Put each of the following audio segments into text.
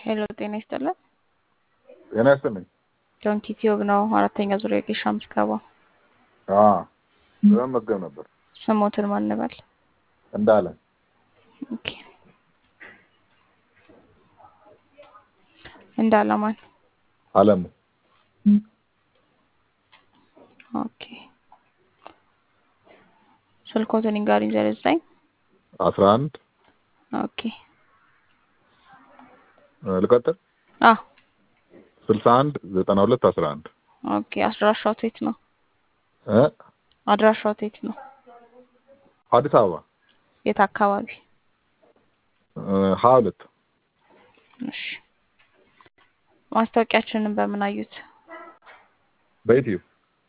ሄሎ ጤና ይስጥልን። ጤና ይስጥልኝ። ዶንኪ ቲዩብ ነው። አራተኛ ዙሪያ የጌሻ ምዝገባ በመመዝገብ ነበር ስሞትን ማን እንበል? እንዳለ ኦኬ እንዳለ ማን? አለሙ ኦኬ ስልኮትን ንገሪኝ። ዘጠኝ ዘጠኝ አስራ አንድ ኦኬ ልቀጥል አ ስልሳ አንድ ዘጠና ሁለት አስራ አንድ ኦኬ አድራሻው የት ነው? እ አድራሻው የት ነው? አዲስ አበባ የት አካባቢ? ሀያ ሁለት እሺ ማስታወቂያችንን በምን አዩት? በዩቲዩብ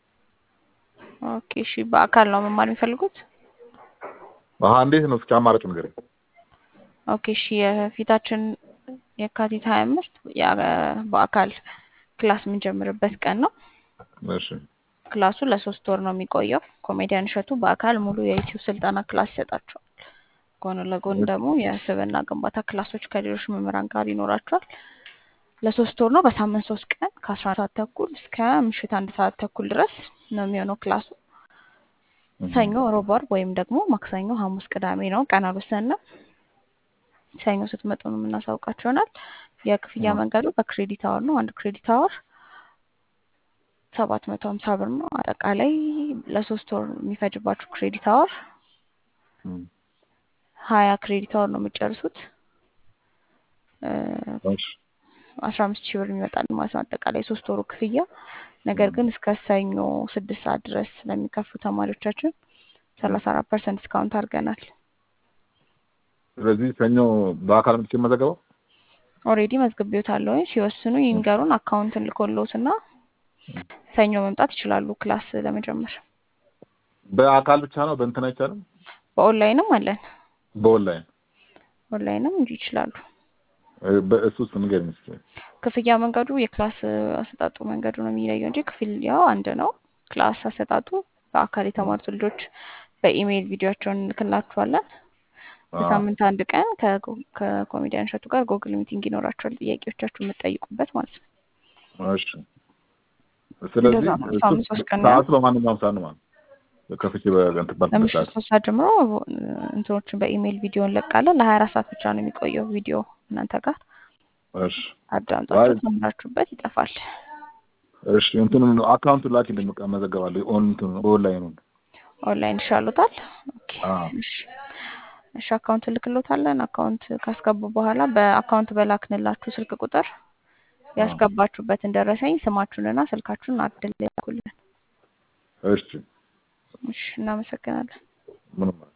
ኦኬ እሺ በአካል ነው መማር የሚፈልጉት? አሀ እንዴት ነው እስኪ አማራጭ ንገረኝ። ኦኬ እሺ የፊታችን የካቲት ሀያ አምስት በአካል ክላስ የምንጀምርበት ቀን ነው። እሺ ክላሱ ለሶስት ወር ነው የሚቆየው። ኮሜዲያን እሸቱ በአካል ሙሉ የዩቲዩብ ስልጠና ክላስ ይሰጣቸዋል። ጎን ለጎን ደግሞ የስብዕና ግንባታ ክላሶች ከሌሎች መምህራን ጋር ይኖራቸዋል። ለሶስት ወር ነው። በሳምንት ሶስት ቀን ከአስራ አንድ ሰዓት ተኩል እስከ ምሽት አንድ ሰዓት ተኩል ድረስ ነው የሚሆነው ክላሱ። ሰኞ፣ ሮብ፣ ዓርብ ወይም ደግሞ ማክሰኞ፣ ሐሙስ፣ ቅዳሜ ነው። ቀን አልወሰንም። ሰኞ ስትመጡ ነው የምናሳውቃቸው ይሆናል። የክፍያ መንገዱ በክሬዲት አወር ነው። አንድ ክሬዲት አወር ሰባት መቶ ሀምሳ ብር ነው። አጠቃላይ ለሶስት ወር የሚፈጅባችሁ ክሬዲት አወር ሀያ ክሬዲት አወር ነው የምጨርሱት። አስራ አምስት ሺህ ብር ይመጣል ማለት ነው አጠቃላይ ሶስት ወሩ ክፍያ። ነገር ግን እስከ ሰኞ ስድስት ሰዓት ድረስ ለሚከፍሉ ተማሪዎቻችን ሰላሳ አራት ፐርሰንት ዲስካውንት አድርገናል። ስለዚህ ሰኞ በአካል መጥቼ የምመዘገበው ኦልሬዲ መዝግቤዎታለሁ። ሲወስኑ ይንገሩን። አካውንት ልኮልዎት እና ሰኞ መምጣት ይችላሉ ክላስ ለመጀመር። በአካል ብቻ ነው በእንትን አይቻልም? በኦንላይንም አለን። በኦንላይን ኦንላይንም እንጂ ይችላሉ። በእሱ ውስጥ ንገረኝ እስኪ። ክፍያ መንገዱ የክላስ አሰጣጡ መንገዱ ነው የሚለየው እንጂ ክፍያው አንድ ነው። ክላስ አሰጣጡ በአካል የተማሩት ልጆች በኢሜይል ቪዲዮቸውን እንልክላችኋለን። በሳምንት አንድ ቀን ከኮሜዲያን እሸቱ ጋር ጎግል ሚቲንግ ይኖራቸዋል። ጥያቄዎቻችሁ የምትጠይቁበት ማለት ነው። እሺ። ስለዚህ እንደዛ ነው። ሳምንት ሶስት ቀን ነው። ሰዓቱ በማንኛውም ሰዓት ነው ማለት ነው። ከፍቼ በእንትን ባልኩበት ለምሽት ሰዓት ሶስት ሰዓት ጀምሮ እንትኖችን በኢሜይል ቪዲዮ እንለቃለን። ለሀያ አራት ሰዓት ብቻ ነው የሚቆየው ቪዲዮ እናንተ ጋር እሺ አዳምጣችሁ ተምራችሁበት ይጠፋል። እሺ እንትኑ አካውንቱን ላኪልኝ በቃ እመዘገባለሁ። ኦን እንትኑ ኦንላይኑ ኦንላይን ይሻሉታል። ኦኬ አዎ እሺ እሺ አካውንት ልክሎታለን። አካውንት ካስገቡ በኋላ በአካውንት በላክንላችሁ ስልክ ቁጥር ያስገባችሁበትን ደረሰኝ ስማችሁንና ስልካችሁን አድል ያኩልን። እሺ እሺ እናመሰግናለን። ምንም